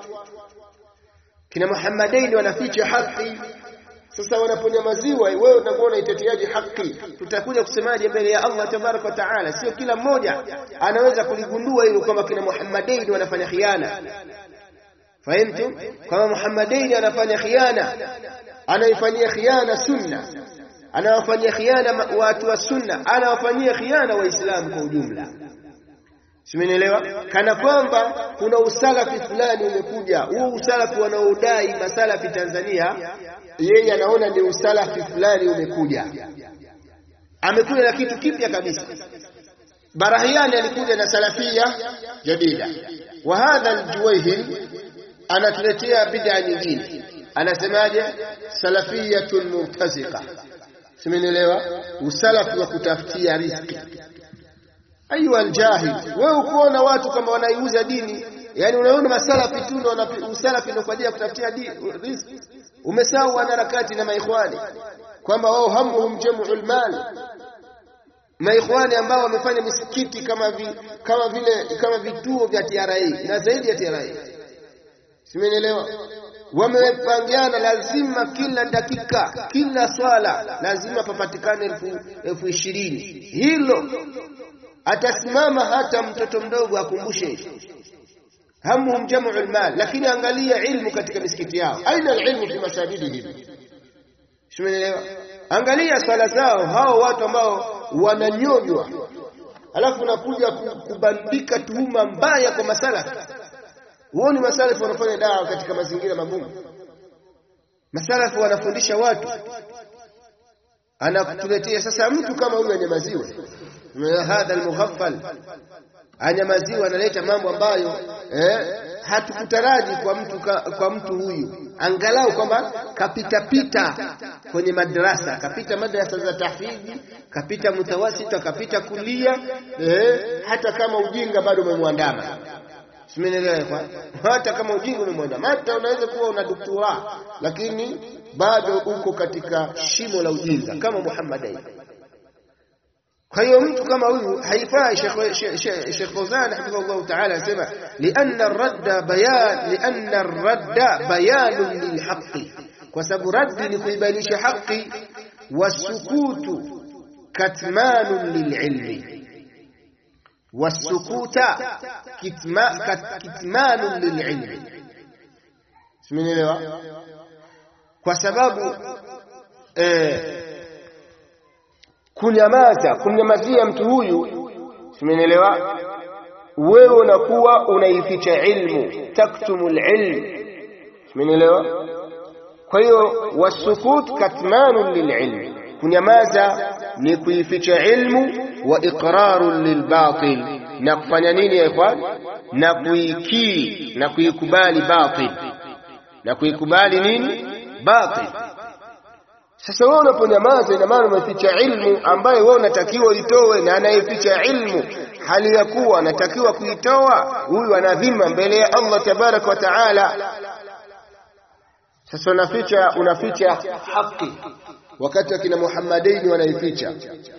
Kina Muhammadaini wanaficha haki. Sasa wanaponyamaziwa, wewe utakuwa unaiteteaje haki? Tutakuja kusemaje mbele ya Allah tabaraka wa taala? Sio kila mmoja anaweza kuligundua hilo kwamba kina Muhammadaini wanafanya khiana. Fahimtum? Kama Muhammadaini anafanya khiana, anaifanyia khiana sunna, anawafanyia khiana watu wa sunna, anawafanyia khiana Waislamu kwa ujumla. Simenielewa? Kana kwamba kuna usalafi fulani umekuja. Huo usalafi wanaodai masalafi Tanzania, yeye anaona ni usalafi fulani umekuja, amekuja na kitu kipya kabisa. Barahiani alikuja na salafia jadida, wa hadha aljuwayhil anatuletea bid'a nyingine, anasemaje? Salafiyatun murtaziqa. Simenielewa? Usalafi wa kutafutia riziki Ayuha aljahil, wewe ukuona watu kama wanaiuza dini, yani unaona masalafi tu ndio usalafi ndio kwa ajili ya kutafutia riziki. Umesahau wanaharakati na maikhwani kwamba wao hamuhum jam'ul mal, maikhwani ambao wamefanya misikiti kama vi, kama vile kama vituo vya TRA na zaidi ya TRA, simenielewa? Wamepangiana, lazima kila dakika, kila swala lazima papatikane elfu, elfu ishirini hilo atasimama hata mtoto mdogo akumbushe hamuhum jamu almal, lakini angalia ilmu katika misikiti yao. Aina alilmu fi masajidihim, simeelewa? Angalia swala zao hao watu ambao wananyonywa, alafu unakuja kubandika tuhuma mbaya kwa masalafi. Huoni masalafi wanafanya dawa katika mazingira magumu? Masalafi wanafundisha watu, anakutuletea sasa mtu kama huyu anyamaziwe hadha almughaffal anyamaziwa, analeta mambo ambayo eh, hatukutaraji kwa mtu ka, kwa mtu huyu, angalau kwamba kapita pita kwenye madrasa, kapita madrasa za tahfidhi, kapita mutawasita, kapita kulia eh, hata kama ujinga bado umemwandama. Simenielewa? Hata kama ujinga umemwandama, hata unaweza kuwa una doktora, lakini bado uko katika shimo la ujinga kama Muhammad kwa hiyo mtu kama huyu haifai. Sheikh Fawzan hafidhahullah taala anasema lianna ar-radda bayan lianna ar-radda bayanun lilhaqi, kwa sababu raddi ni kuibainisha haki, wasukutu katmanun lililmi, wasukuta kitmanun lililmi. Simenielewa? Kwa sababu eh, kunyamaza kumnyamazia mtu huyu, simenielewa? Wewe unakuwa unaificha ilmu, taktumu lilm, simenielewa? Kwa hiyo wasukut katmanun lililmi, kunyamaza ni kuificha ilmu, wa iqrarun lilbatil, na kufanya nini ya ikhwan? Na kuikii na kuikubali batil, na kuikubali nini? Batil. Sasa wewe unaponyamaza, ina maana umeficha ilmu ambayo wewe unatakiwa uitoe, na anayeficha ilmu hali ya kuwa anatakiwa kuitoa, huyu ana dhima mbele ya Allah tabaraka wa taala. Sasa unaficha unaficha haki, wakati akina Muhammadaini wanaificha.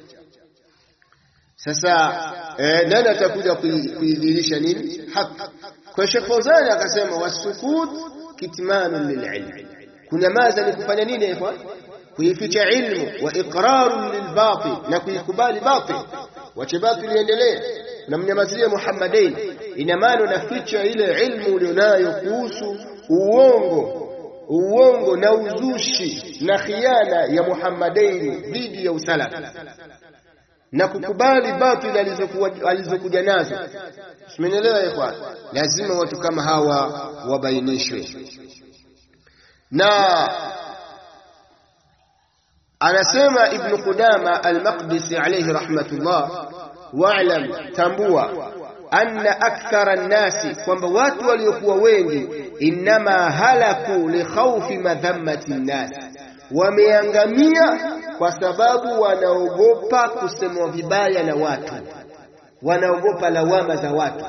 Sasa eh, nani atakuja kuidhihirisha nini haki? Kwa Sheikh Fawzani akasema wasukut kitmanun lililm, kunyamaza ni kufanya nini ikhwan? kuificha ilmu wa iqrarun lilbatil, na kuikubali batil, wache batil iendelee. Namnyamazia Muhammadain, ina maana unaficha ile ilmu ulionayo kuhusu uongo uongo na uzushi na khiana ya Muhammadain dhidi ya usalafi na kukubali batil alizokuja nazo. Simenielewa ikhwan? Lazima watu kama hawa wabainishwe na anasema Ibn Qudama al-Maqdisi alayhi rahmatullah, wa'lam, tambua anna akthara nnasi, kwamba watu waliokuwa wengi, innama halaku li khawfi madhammati nnas, wameangamia kwa sababu wanaogopa kusemwa vibaya na watu, wanaogopa lawama za watu.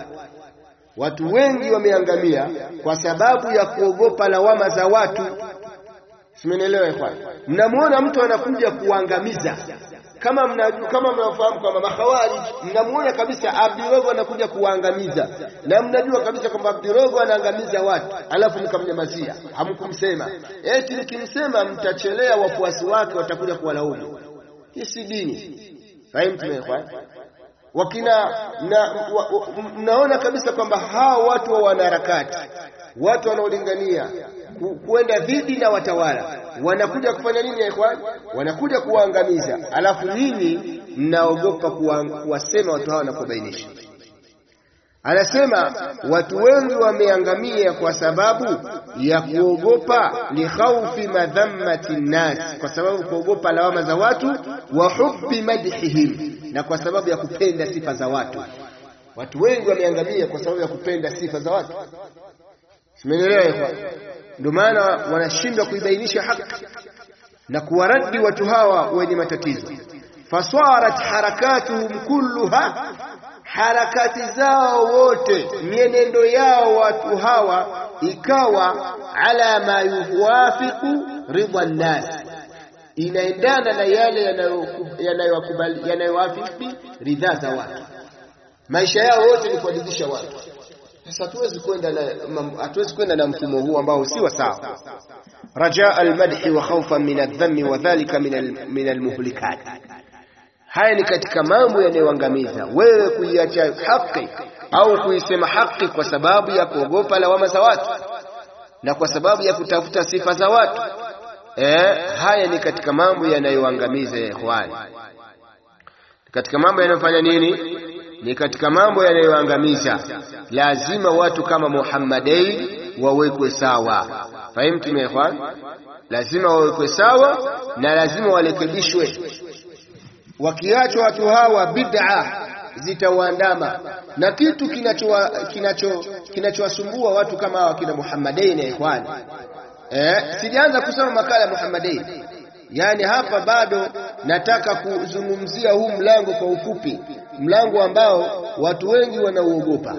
Watu wengi wameangamia kwa sababu ya kuogopa lawama za watu. Simenielewa ikhwan? Mnamuona mtu anakuja kuangamiza kama mnajua kama mnafahamu kwamba makhawarij mnamuona kabisa Abdirogo anakuja kuangamiza na mnajua kabisa kwamba Abdirogo anaangamiza watu alafu mkamnyamazia hamkumsema eti mkimsema mtachelea wafuasi wake watakuja kuwalaumu hii si dini fahimu tumekwa wakina na, wa, wa, mnaona kabisa kwamba hawa watu wa wanaharakati watu wanaolingania ku, kuenda dhidi na watawala wanakuja kufanya nini ya ikhwan? Wanakuja kuwaangamiza, alafu nyinyi mnaogopa kuwasema watu hawa na kubainisha. Anasema watu wengi wameangamia kwa sababu ya kuogopa likhaufi madhammati nnas, kwa sababu kuogopa lawama za watu, wa hubbi madhihim, na kwa sababu ya kupenda sifa za watu. Watu wengi wameangamia kwa sababu ya kupenda sifa za watu. Simenielewa ikhwan? Ndio maana wanashindwa kuibainisha haki na kuwaradi watu hawa wenye matatizo. Fasarat harakatuhum kulluha, harakati zao wote, mienendo yao watu hawa ikawa ala ma yuwafiqu ridha nnas, inaendana na yale yanayowakubali yanayowafiki ridhaa za watu. Maisha yao yote ni kuwaridhisha watu. Sasa hatuwezi kwenda na hatuwezi kwenda na mfumo huu ambao si wa sawa. Rajaa almadhi wa khawfan min adh-dhammi wa dhalika min almuhlikat, haya ni katika mambo yanayoangamiza wewe kuiacha haki au kuisema haki kwa sababu ya kuogopa lawama za watu na kwa sababu ya kutafuta sifa za watu. Eh, haya ni katika mambo yanayoangamiza ya ikhwani, katika mambo yanayofanya nini ni katika mambo yanayoangamiza. Lazima watu kama Muhammadin wawekwe sawa. Fahimtum ya ikhwan? Lazima wawekwe sawa na lazima warekebishwe. Wakiachwa watu hawa, bid'a zitawaandama na kitu kinachowasumbua kinacho, kinacho watu kama hawa kina Muhammadin ya ikhwan. Eh, sijaanza kusoma makala ya Muhammadin Yaani hapa bado nataka kuzungumzia huu mlango kwa ufupi, mlango ambao watu wengi wanauogopa.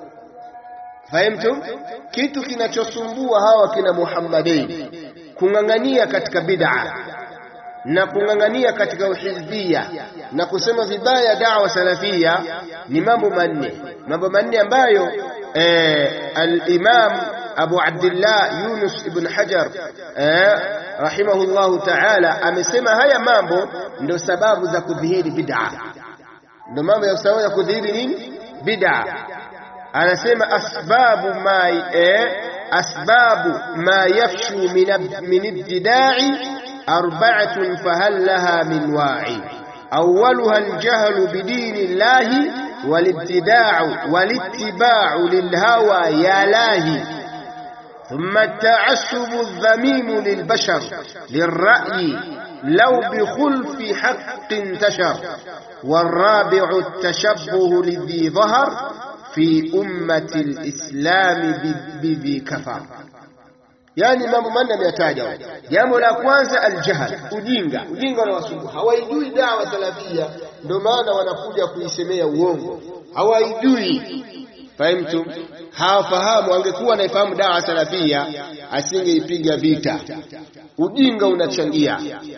Fahimtum? Kitu kinachosumbua hawa kina Muhammadin, kung'ang'ania katika bid'a na kung'ang'ania katika uhizbia na kusema vibaya da'wa salafia ni mambo manne, mambo manne ambayo eh, al-Imam Abu Abdullah Yunus ibn Hajar eh, rahimahullahu ta'ala amesema haya mambo ndio sababu za kudhihiri bid'a, ndio mambo ya sababu ya kudhihiri nini bid'a. Anasema asbabu ma eh, asbabu ma yafshu min ibtida'i arba'atun fahal laha min wa'i awwaluha aljahlu bidini llahi walibtida'u walittiba'u lilhawa ya lahi ثم التعسب الذميم للبشر للرأي لو بخلف حق انتشر والرابع التشبه لذي ظهر في أمة الإسلام بذي كفر yani mambo manne ameyataja. Jambo la kwanza aljahl, ujinga. Ujinga unawasumbua, hawaijui dawa salafia, ndio maana wanakuja kuisemea uongo, hawaijui Fahimtum? Hawafahamu. Angekuwa anaifahamu dawa salafia asingeipiga vita. Ujinga unachangia,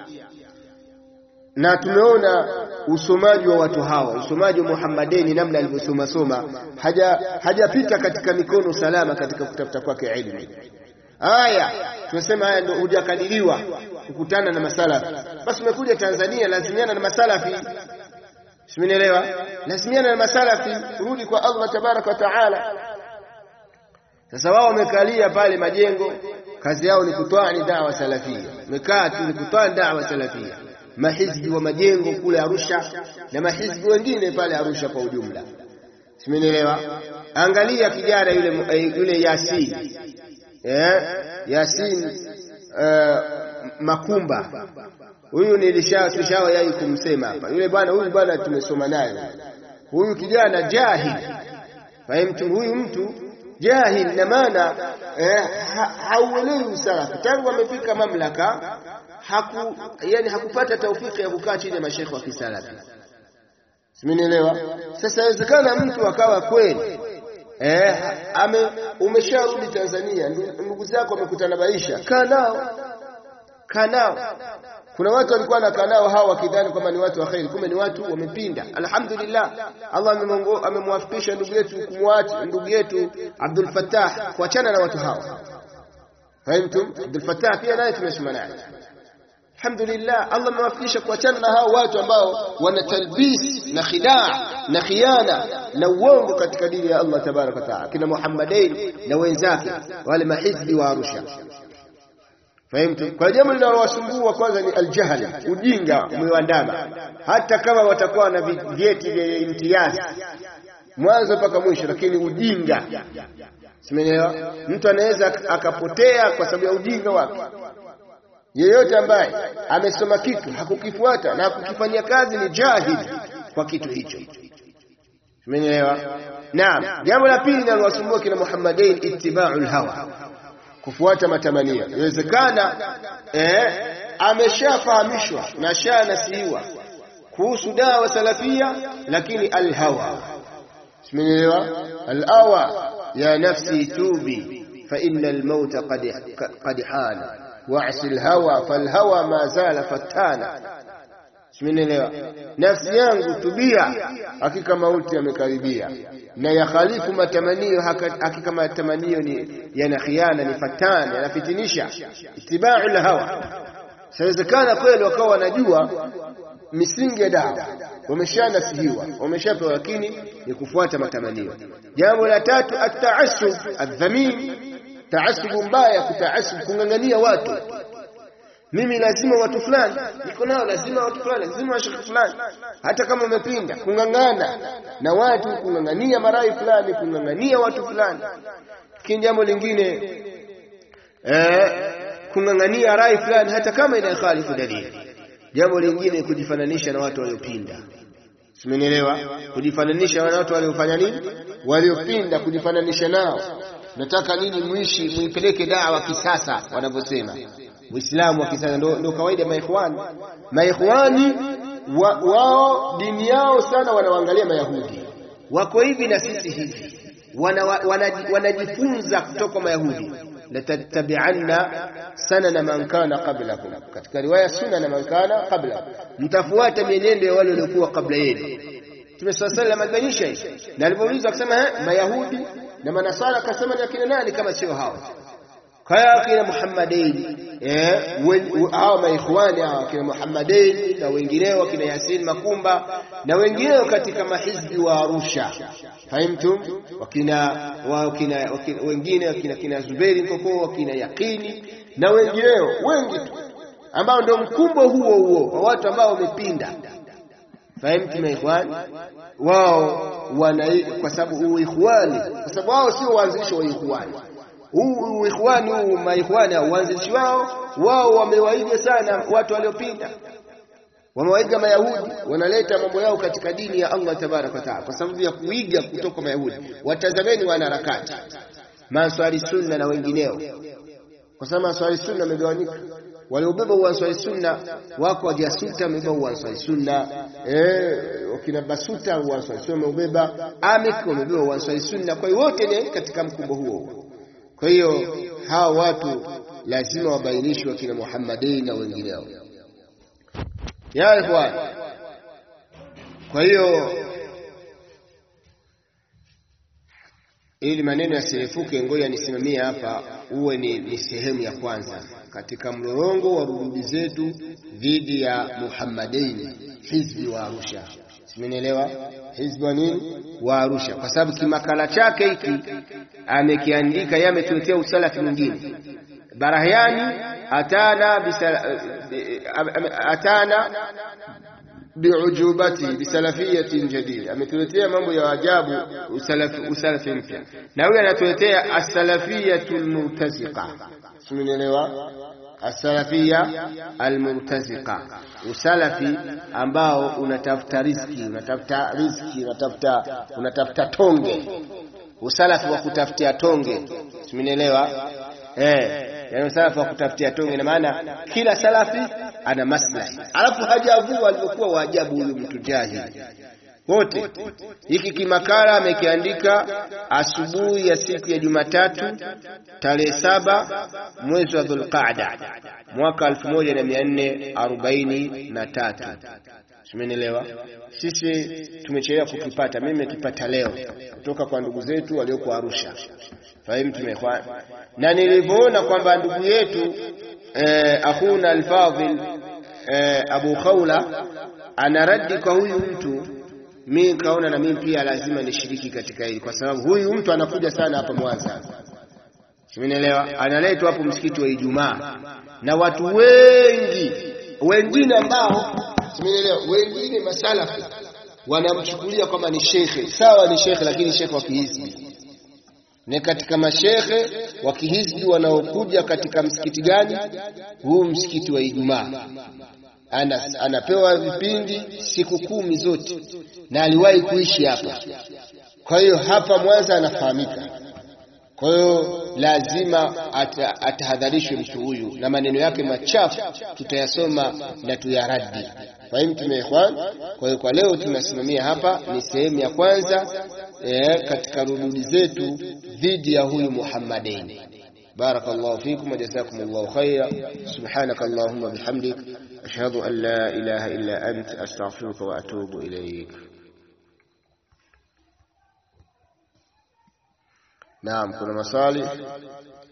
na tumeona usomaji wa watu hawa, usomaji wa Muhammadeni, namna alivyosoma soma, haja hajapita katika mikono salama katika kutafuta kwake ilmu. Haya tunasema haya ndio hujakadiriwa kukutana na masalafi. Basi umekuja Tanzania, lazimiana na masalafi Simenielewa? Lazimiana na masalafi, rudi kwa Allah tabaraka wa taala. Sasa wao wamekalia pale majengo, kazi yao ni kutoa ni dawa salafia, wamekaa tu ni kutoa dawa salafia. Mahizbi wa majengo kule Arusha na mahizbi wengine pale Arusha kwa ujumla, simenielewa? Angalia kijana yule yule Yasin eh, Yasin uh, Makumba huyu nilishawahi kumsema hapa. Yule bwana huyu bwana tumesoma naye, huyu kijana jahil, fahimtu, huyu mtu jahil na maana eh, ha, hauelewi usalafi tangu amefika mamlaka haku, yani hakupata taufiki ya kukaa chini ya mashekhe wa kisalafi, simenielewa? Sasa inawezekana mtu akawa kweli eh, ame umesharudi Tanzania, ndugu zako wamekutana maisha, kaa nao kaa nao kuna watu walikuwa wanakaa nao hawa wakidhani kwamba ni watu wa kheri kumbe ni watu wamepinda alhamdulillah Allah amemwafikisha ndugu yetu kumwacha ndugu yetu Abdul Fattah kuachana na watu hawa fahimtum Abdul Fattah pia naye tumesoma naye alhamdulillah Allah amewafikisha kuachana na hao watu ambao wana talbis na khidaa na khiana na uongo katika dini ya Allah tabaraka wa taala kina Muhammadain na wenzake wale mahizbi wa Arusha Fahimtu? Kwa jambo linalowasumbua kwanza ni aljahl, ujinga umewandama. Hata kama watakuwa na vyeti vya imtiazi mwanzo mpaka mwisho, lakini ujinga. Simeelewa? Mtu anaweza akapotea kwa sababu ya ujinga wake. Yeyote ambaye amesoma kitu hakukifuata na hakukifanyia kazi ni jahil kwa kitu hicho. Simeelewa? Naam. Jambo la pili linalowasumbua kina Muhammadain ittiba'ul hawa kufuata matamanio. Inawezekana eh, ameshafahamishwa na shanasihiwa kuhusu dawa salafia, lakini alhawa, simenielewa? Alawa ya nafsi tubi fa inna almauta qad qad hana wa'si alhawa falhawa ma zala fatana. Simenielewa? Nafsi yangu tubia, hakika mauti yamekaribia na yakhalifu matamanio, hakika matamanio ni yana khiana, ni fatana, yanafitinisha. Itibau lhawa. Sawezekana kweli wakawa wanajua misingi ya dawa, wameshanasihiwa, wameshapewa, lakini ni kufuata matamanio. Jambo la tatu, ataasub adhamin, taasubu mbaya, kutaasub, kung'ang'ania watu mimi lazima watu fulani niko nao, lazima watu fulani, lazima washiriki fulani, hata kama umepinda, kung'ang'ana na watu, kung'ang'ania marai fulani, kung'ang'ania watu fulani. Lakini jambo lingine eh, kung'ang'ania rai fulani, hata kama inakhalifu dalili. Jambo lingine kujifananisha na watu waliopinda. Simenielewa? Kujifananisha na watu waliofanya nini? Waliopinda, kujifananisha nao. Nataka nini? Muishi, muipeleke dawa kisasa, wanavyosema Uislamu wa kisasa ndo, ndo kawaida maikhwani. Maikhwani wa, wao dini yao sana wanawaangalia Mayahudi, wako hivi na sisi hivi, wanajifunza wana, wana kutoka Mayahudi. latattabi'anna sanana man kana qablakum, katika riwaya sunana man kana qablakum, mtafuata mienendo ya wale waliokuwa kabla yenu. Mtume swalla sallam alibainisha hivi, na alipoulizwa akasema Mayahudi na Manasara, akasema ni akina nani kama sio hao kaya kina Muhammadain eh, hao maikhwani hao kina Muhammadain na wengineo kina Yasin Makumba na wengineo katika mahizbi wa Arusha, fahimtum, wakina wakina wengine wakina kina Zuberi Nkoko wakina Yakini na wengineo wengi tu ambao ndio mkumbo huo huo wa watu ambao wamepinda. Fahimtum maikhwani wao wana, kwa sababu uikhwani, kwa sababu wao sio waanzilishi wa ikhwani huu ikhwani huu maikhwani uanzilishi wao wao wamewaiga sana watu waliopinda, wamewaiga Mayahudi, wanaleta mambo yao katika dini ya Allah tabaraka wa taala kwa sababu ya kuiga kutoka Mayahudi. Watazameni wanaharakati Answari Sunna na wengineo, kwa sababu Answari Sunna wamegawanyika. Waliobeba Uanswari Sunna wako wajasuta, wamebeba Uanswari Sunna eh, wakina Basuta Uanswari Sunna wameubeba, Amik wamebeba Uanswari Sunna. Kwa hiyo wote ni katika mkumbo huo huo. Kwa hiyo hawa watu lazima wabainishwe, wakina Muhammadin na wengineo ya ikhwan. Kwa hiyo ili maneno yasirefuke, ngoja nisimamie hapa, uwe ni, ni sehemu ya kwanza katika mlolongo wa rududi zetu dhidi ya Muhammadin, hizbi wa Arusha. Simenielewa? Hizbi wa nini? Wa Arusha, kwa sababu kimakala chake hiki amekiandika yeye, ametuletea usalafi mwingine. Barahiani atana bisala, atana biujubati bisalafiyatin jadid, ametuletea mambo ya ajabu, usalafi, usalafi mpya, na huyu anatuletea asalafiyatu almurtaziqa. Simenielewa? Asalafia almurtaziqa, usalafi ambao unatafuta riziki, unatafuta riziki, unatafuta unatafuta tonge, usalafi wa kutafutia tonge. Simenielewa? Eh, yani usalafi wa kutafutia tonge, na maana kila salafi ana maslahi, alafu hajavua alivyokuwa waajabu huyu mtu jahili wote. Hiki kimakala amekiandika asubuhi ya siku ya Jumatatu tarehe saba mwezi wa Dhulqaada mwaka 1443 Simenielewa? Sisi tumechelewa kukipata. Mimi nimekipata leo kutoka kwa ndugu zetu walioko Arusha. Fahimu tumekwa. Na nilivyoona kwamba ndugu yetu eh, akhuna al-Fadhil eh, Abu Khawla anaradi kwa huyu mtu, mimi kaona na mimi pia lazima nishiriki katika hili, kwa sababu huyu mtu anakuja sana hapa Mwanza. Simenielewa? Analetwa hapo msikiti wa Ijumaa na watu wengi wengine ambao Simenielewa? Wengine masalafi wanamchukulia kama ni shekhe. Sawa, ni shekhe, lakini shekhe wa kihizbi. Ni katika mashekhe wa kihizbi wanaokuja katika msikiti gani? Huu msikiti wa Ijumaa. Ana, anapewa vipindi siku kumi zote, na aliwahi kuishi hapa. Kwa hiyo hapa Mwanza anafahamika. Kwa hiyo lazima atahadharishwe mtu huyu, na maneno yake machafu tutayasoma na tuyaradi. Fahimu tumeekwan. Kwa hiyo kwa leo tunasimamia hapa, ni sehemu ya kwanza eh, katika rududi zetu dhidi ya huyu Muhammadain. Barakallahu fikum wa jazakumullahu khaira. Subhanaka Allahumma bihamdik ashhadu an la ilaha illa ant astaghfiruka wa atubu ilayk. Naam, kuna maswali?